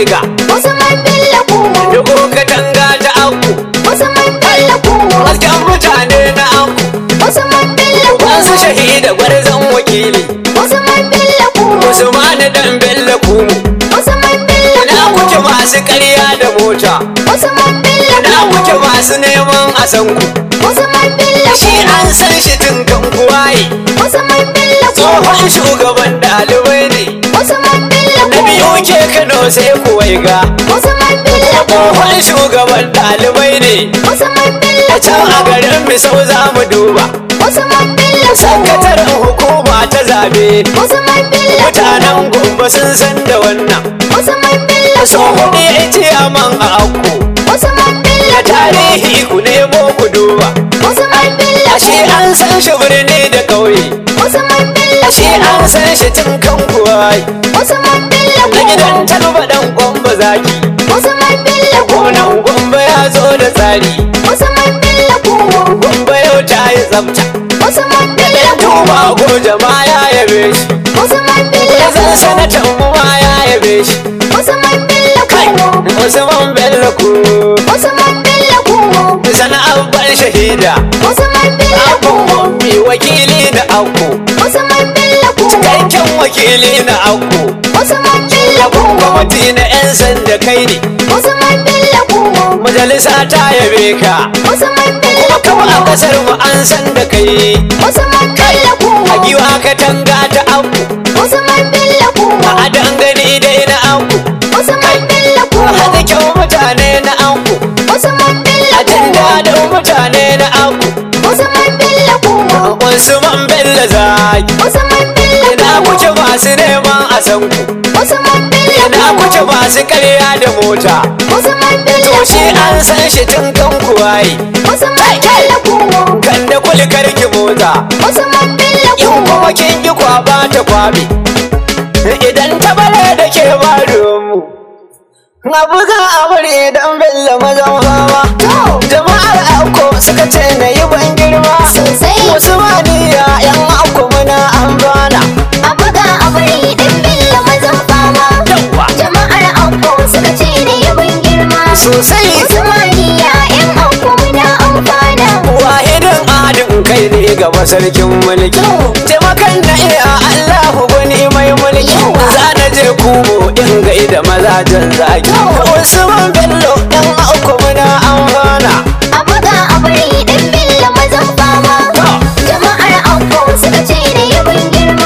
ga Usman Bello Kumo dubu katanga ta aku Usman Bello Kumo hasken mutane na aku Usman Bello wasu Kumo shahida gwarzon wakili Usman Bello Kumo Usman dan Bello kumu Usman Bello ina kuke Kumo masu ƙarya da mota Usman Bello ina kuke Kumo masu neman a san ku Usman Bello shi Kumo an san shi tun kan kuwaye Usman Bello Kumo tsohon shugaban ɗalibai ne Usman Bello na biyu Kumo ke Kano sai kuwai ga Usman Bello Kumo tsohon shugaban ɗalibai ne Usman Bello a can a Kumo garin misau za mu duba Usman Bello Kumo sakataren hukuma ta zabe Usman Bello mutanen gumba sun san da wannan Usman Bello tsohon ya ce man a akko Usman Bello da tarihi ku nemo ku duba Usman Bello ashe an san shi birni da ƙauye Usman Bello ashe an san shi tun kan kuwai Usman Bello na gidan talba dan gwamba zaki Usman Bello gonan gwamba ya zo da tsari Usman Bello gwamba yau ta yi tsafta Usman Bello tuba ko jama'a ya yabe shi Usman ya zan Bello sanatan mu ma ya yabe shi Usman Bello kai Usman Bello ku Usman Bello sana'ar ban shahida Usman Bello abun mi wakili na akko Usman Bello cikakken wakili na akko Usman Bello kwamiti na 'yan sanda kai ne Usman Bello majalisa ta yabe ka Usman kuma kama a Bello kasar mu an san da kai Usman Bello a giwa ka tanga ta akko Usman Bello a dangane dai na akko Usman Bello haɗa kyau mutane na akko Usman a jin Bello daɗin mutane na akko Usman Bello Usman Bello zaki Usman Bello ina kuke masu neman a san ku Usman Bello ina kuke masu karya da mota Usman Bello to shi an san shi tun kan kuwaye Usman Bello kan da kulkar ki mota Usman Bello in kuma kin yi kwaba ta kwabe idan ta bare da ke mu na buga amure dan bello mazan fama jama'ar auko suka ce na yi ban girma Sosai. wasu maniya yan auko muna amfana a buga a bari dan Bello mazan fama yawa jama'ar Auko suka ce da yabon girma sosai Usmaniya yan Auko muna amfana wahidin adin kai ne gaba sarkin mulki taimakan na iya allahu gwani mai mulki za na je kubo in gaida mazajen zaki usman bello yan auku muna amfana a buga a bari dan Bello mazan fama jama'ar Auko suka ce da yabon girma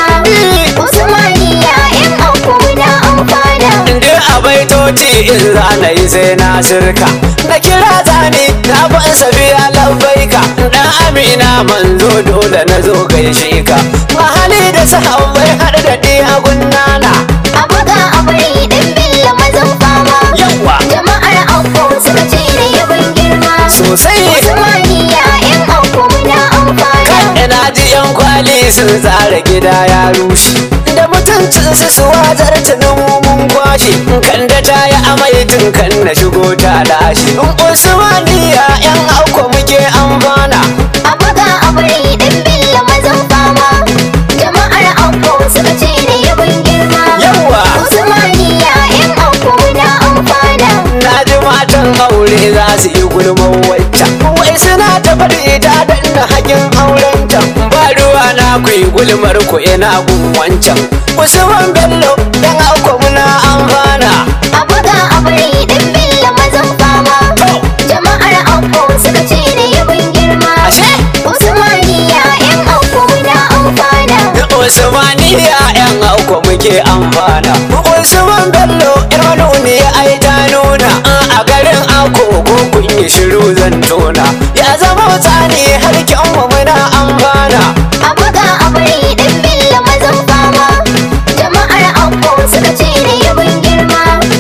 Usmaniya yan Auko muna amfana inda a baitoci in za na yi sai na sirka na kira zani na ban safiya labbaika dan amina manzo dole na zo gaishe ka mahali da sahabbai har da ɗiya gunnana a buga a bari dan Bello mazan fama yawa jama'ar Auko suka ce da yabon girma sosai Usmaniya yan Auko muna amfana ina ji yan kwali sun tsara gida ya rushe da mutuncin su su wajar tunan mun kwashe kan da ta yi amai tun kan na shigo ta lashe in usmaniya yan auko muke amfana a buga a bari dan Bello mazan fama jama'ar Auko suka ce da yabon girma yawa Usmaniya yan Auko muna amfana na ji matan aure za su yi gulman waccan wai suna ta faɗi ta danna hakin aurenta ba ruwa na ku yi gulmar ku ina gun wancan usman bello yan auko muna amfana a buga a bari dan Bello mazan fama jama'ar Auko suka ce da yabon girma ashe Usmaniya yan Auko muna amfana Usmaniya yan auko muke amfana Usman Bello yar ne ai ta nuna a garin auko ko kun yi shiru zan tona ya zama tsani har kyan mu muna amfana a buga a bari dan Bello mazan fama jama'ar Auko suka ce da yabon girma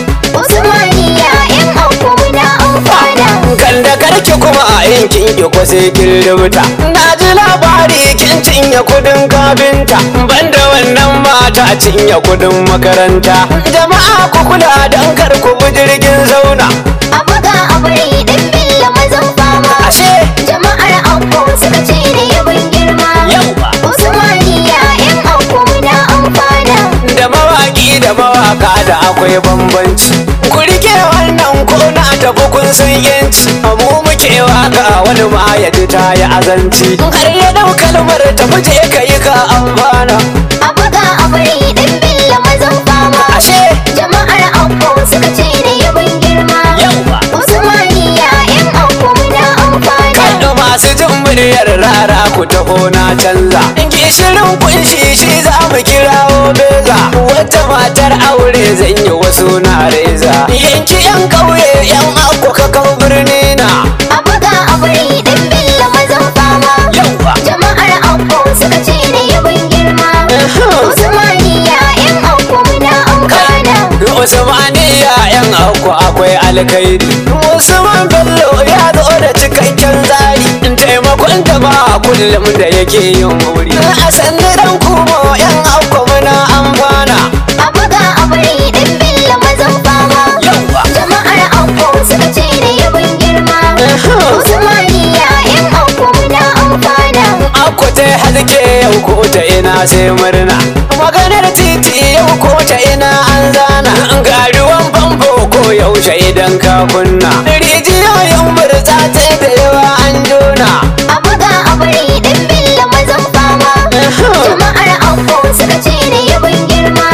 Usmaniya yan Auko muna amfana kan da karki kuma a yankin ki ko sai kin rubuta na ji labari kin cinye kudin kabinta banda wannan mata cinye kudin makaranta jama'a ku kula dan kar ku bi jirgin zauna a buga a bari dan Bello mazan fama ashe jama'ar Auko suka ce da yabon girma yawa Usmaniya yan Auko muna amfana da mawaki da mawaka da akwai bambanci mun san yanci mu muke waka wani ma ya ji ta yi azanci har ya dau kalmar ta fuje ka yi ka amfana a buga a bari ɗan billa mazan fama ashe jama'ar auko suka ce da yabon girma yawa usmaniya yan auko muna amfana Kaɗa masu jin muryar rara ku taho na canza Gishirin kunshi shi za mu kirawo beza Wata matar aure zan yi wasu na reza Yanki yan ƙauye yan akwa kakau birni na a buga a bari ɗan billa mazan fama Yawa jama'ar auko suka ce da yabon girma usmaniya yan auko muna amfana Usmaniya yan akwa akwai alkhairi Usman Bello ya zo da cikakken tsari Taimakon jama'a kullum da yake yin wuri A sanniran kuma yan akwa muna amfana a buga a bari ɗan billa mazan fama Yawa jama'ar auko suka ce da yabon girma usmaniya yan auko muna amfana Akko ta haske yau ko ta ina sai murna Maganar titi yau ko ta ina an zana Ga ruwan famfo ko yaushe idan ka kunna Rijiyoyin burtsatse da yawa an jona a buga a bari ɗan billa mazan fama jama'ar auko suka ce da yabon girma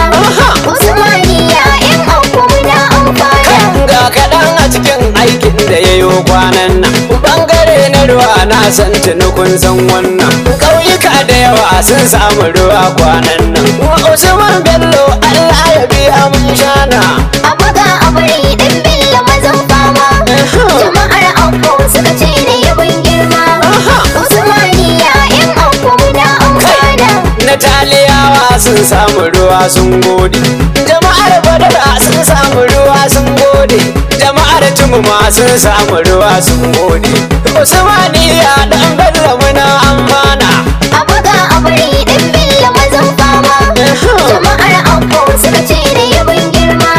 usmaniya yan auko muna amfana Ga kaɗan a cikin aikin da ya yi kwanan nan Bangare na ruwa na san tuni kun san wannan Ƙauyuka da yawa sun samu ruwa kwanan nan Usman Bello Allah ya biya mun shana a buga a bari ɗan billa mazan fama jama'ar auko suka ce da yabon girma usmaniya yan auko muna amfana na taliyawa sun samu ruwa sun gode jama'ar badara sun samu ruwa sun gode jama'ar tumuma sun samu ruwa sun gode usmaniya dan bello muna amfana a buga a bari ɗan billa mazan fama jama'ar auko suka ce da yabon girma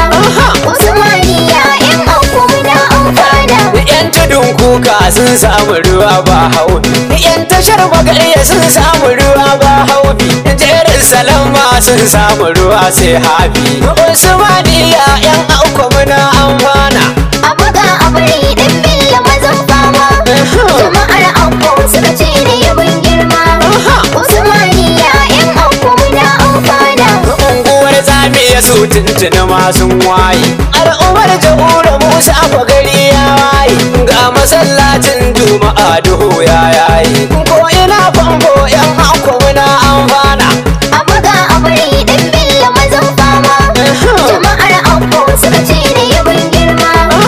usmaniya yan auko muna amfana yan tudun kuka sun samu ruwa ba haufi yan tashar magarya sun samu ruwa ba haufi jerin salama sun samu ruwa sai hafi usmaniya yan auko muna amfana a buga a bari ɗan billa mazan fama jama'ar auko suka ce da yabon girma usmaniya yan auko muna amfana unguwar zamiya su tuntuni masu waye al'ummar jamhuriyar musa fa gari ya waye ga masallacin juma'a duhu ya yayi ko ina famfo yan hako muna amfana a buga a bari ɗan billa mazan fama jama'ar auko suka ce da yabon girma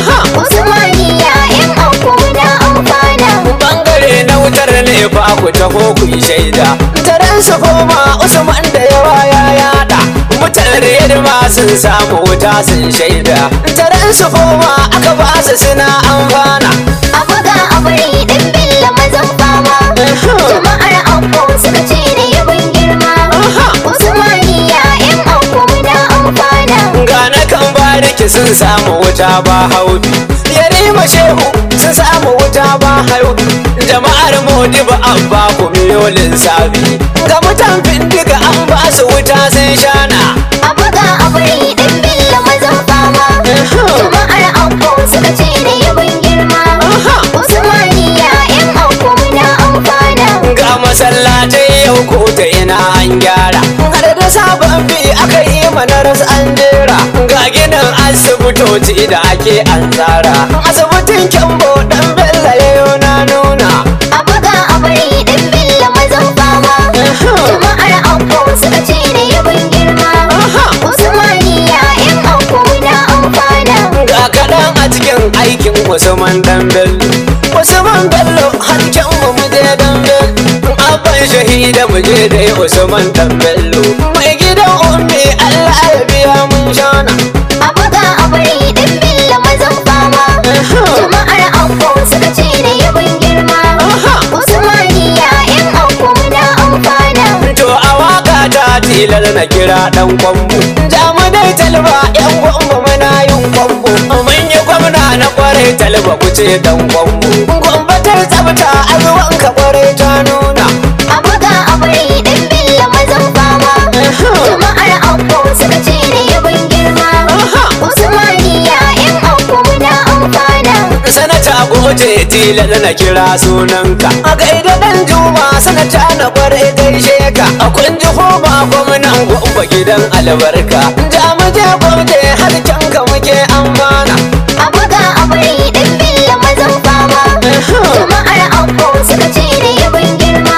usmaniya yan auko muna amfana bangare na wutar ne fa ku taho ku yi shaida taron su koma usman da yawa ya yada mutane da ma sun samu wuta sun shaida taron su koma aka ba su suna amfana a buga a bari ɗan billa mazan fama jama'ar auko suka ce da yabon girma usmaniya yan auko muna amfana Gane kan bariki sun samu wuta ba haudu Yarima shehu sun samu wuta ba haudu Jama'ar modi ba an ba ku miyolin sabi Ga mutan bindiga an ba su wuta sun shana a buga a bari ɗan billa mazan fama jama'ar auko suka ce da yabon girma usmaniya yan auko muna amfana Ga masallatai yau ko ta ina an gyara Har da sabon bi aka yi mana ras an jera Ga ginin asibitoci da ake an tsara Asibitin kyambo dan bella yayo na nuna a buga a bari ɗan billa mazan fama jama'ar auko suka ce da yabon girma usmaniya yan auko muna amfana ga kaɗan a cikin aikin Usman dan Bello Usman Bello harken mu mu je dan Bello abban shahida mu je da Usman dan Bello mai gidan ummi Allah ya biya mun shana a buga a bari ɗan billa mazan fama jama'ar auko suka ce da yabon girma usmaniya yan auko muna amfana to a waka ta tilar na kira dan kwambo jamu dai talba yan kwambo muna yin kwambo mun yi gwamna na kwarai talba ku ce dan kwambo gwambatar tsabta a ruwan ka kwarai ta nuna a buga a bari ɗan billa mazan fama jama'ar auko suka ce da yabon girma usmaniya yan auko muna amfana tilar na kira sunanka a gaida dan juma sanata na kware gaishe ka a kunji homa gwamnan gwamba gidan albarka jamuje gwamje harkenka muke amana a buga a bari ɗan billa mazan fama jama'ar auko suka ce da yabon girma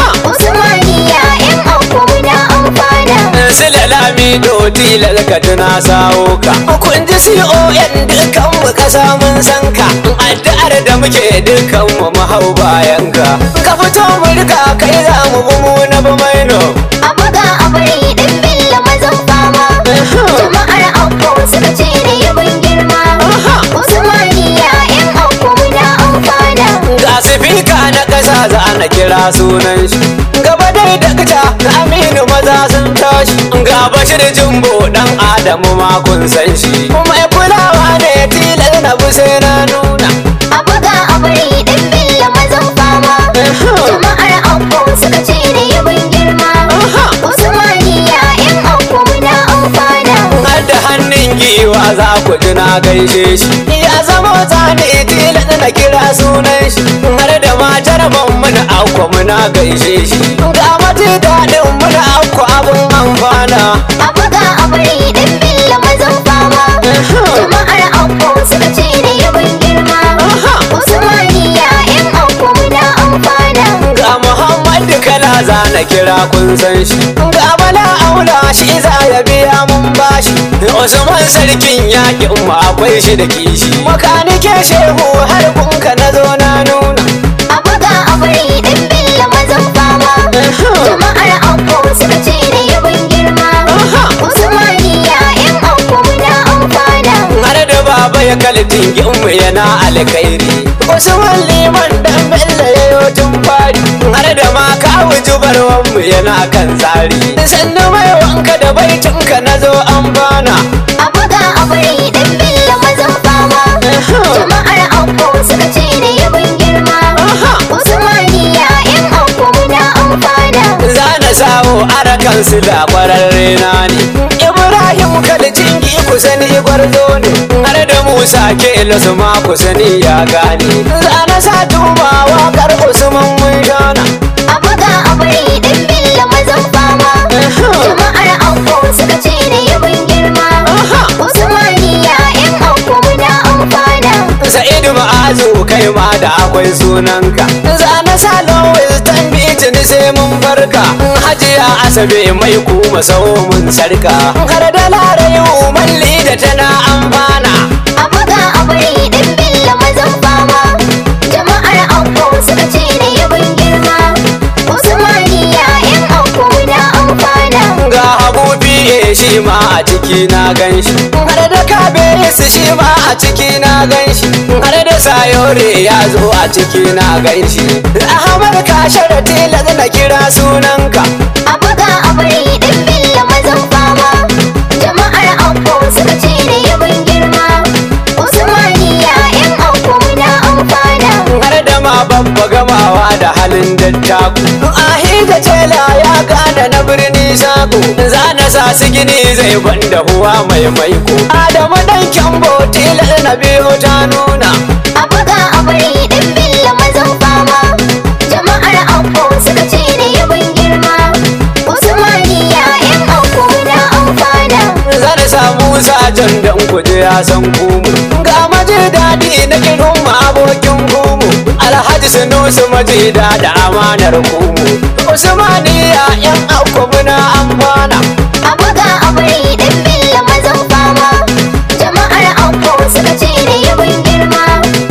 usmaniya yan auko muna amfana sila lamido tilar ka tuna sawo ka kun ji con dukkan mu kasa mun san ka addu'ar da muke dukkan mu mu hau bayan ka ka fito mu rika kai za mu bi mu na bi maino a buga a bari ɗan billa mazan fama jama'ar auko suka ce da yabon girma usmaniya yan auko muna amfana ga sifika na kasa za na kira sunan shi gaba dai dakta na aminu maza sun tashi ga bashir jumbo dan adamu ma kun san shi mai kulawa ne tilar na bi sai na nuna a buga a bari ɗan billa mazan fama jama'ar auko suka ce da yabon girma usmaniya yan auko muna amfana har da hannun giwa za ku ji na gaishe shi ya zama zane tilas na kira sunan shi har da matar muna akwa muna gaishe shi ga mati daɗin muna akwa abin amfana a buga a bari ɗan billa mazan fama jama'ar auko suka ce da yabon girma usmaniya yan auko muna amfana ga muhammadu kala za na kira kun san shi ga bala aula shi za ya biya mun bashi usman sarkin yakin mu akwai shi da kishi makanike shehu har kunka na zo na nuna a buga a bari ɗan billa mazan fama jama'ar auko suka ce da yabon girma usmaniya yan auko muna amfana har da baba ya kaltin mu yana alkhairi usman liman dan bello ya yo tun fari har da ma kawu jubarwan mu yana kan tsari sannu mai wanka da baitinka na zo an bana a buga a bari ɗan billa mazan fama jama'ar auko suka ce da yabon girma usmaniya yan auko muna amfana za na sawo arakan su da kwararre na ne ibrahim kalcin ki ku sani gwarzo ne har da musa ke su ma ku sani ya gane za na sa tuba wakar usman mun shana a buga a bari ɗan billa mazan fama jama'ar auko suka ce da yabon girma usmaniya yan auko muna amfana Sa'idu ma'azu kai ma da akwai sunanka Za na sa lowes tambiti ni sai mun farka Hajiya asabe mai kuma sau mun sarka Har da larayu malli da tana amfana a buga a bari ɗan billa mazan fama jama'ar auko suka ce da yabon girma usmaniya yan auko muna amfana Ga habu biye shi ma a ciki na ganshi Har da kabe su shi ma a ciki na ganshi Har da sayore ya zo a ciki na ganshi Ahmad kashar tilas na kira sunanka a buga a bari ɗan billa mazan fama jama'ar auko suka ce da yabon girma usmaniya yan auko muna amfana har da ma babba gamawa da halin dattaku ahi da tela ya gane na birni sako za na sa su gini zai banda huwa mai maiko adamu dan kyambo tilar na biyo ta nuna a buga a bari ɗan billa mazan fama jama'ar auko suka ce da yabon girma usmaniya yan auko muna amfana za na samu sajan dan kuje ya san kumu ga maje daɗi na kirin ma abokin kumu alhaji sunusu maje da da amanar kumu usmaniya yan auko muna amfana a buga a bari ɗan billa mazan fama jama'ar auko suka ce da yabon girma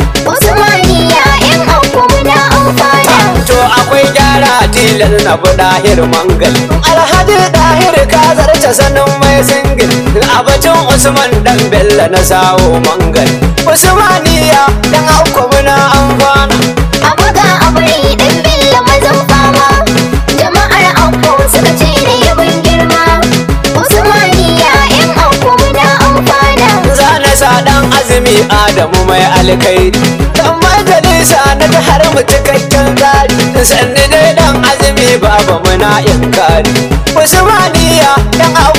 usmaniya yan auko muna amfana To akwai gyara tilar na bi dahir mangal Alhaji dahir ka zarce sanin mai singil A batun Usman dan Bello na sawo mangal Usmaniya dan auko muna amfana a buga a bari ɗan billa mazan fama jama'ar auko suka ce da yabon girma usmaniya yan auko muna amfana Za na sa dan azumi Adamu mai alkairi Dan majalisa na ta har mu cikakken tsari Sanni dai dan azumi baba muna inkari Usmaniya dan auko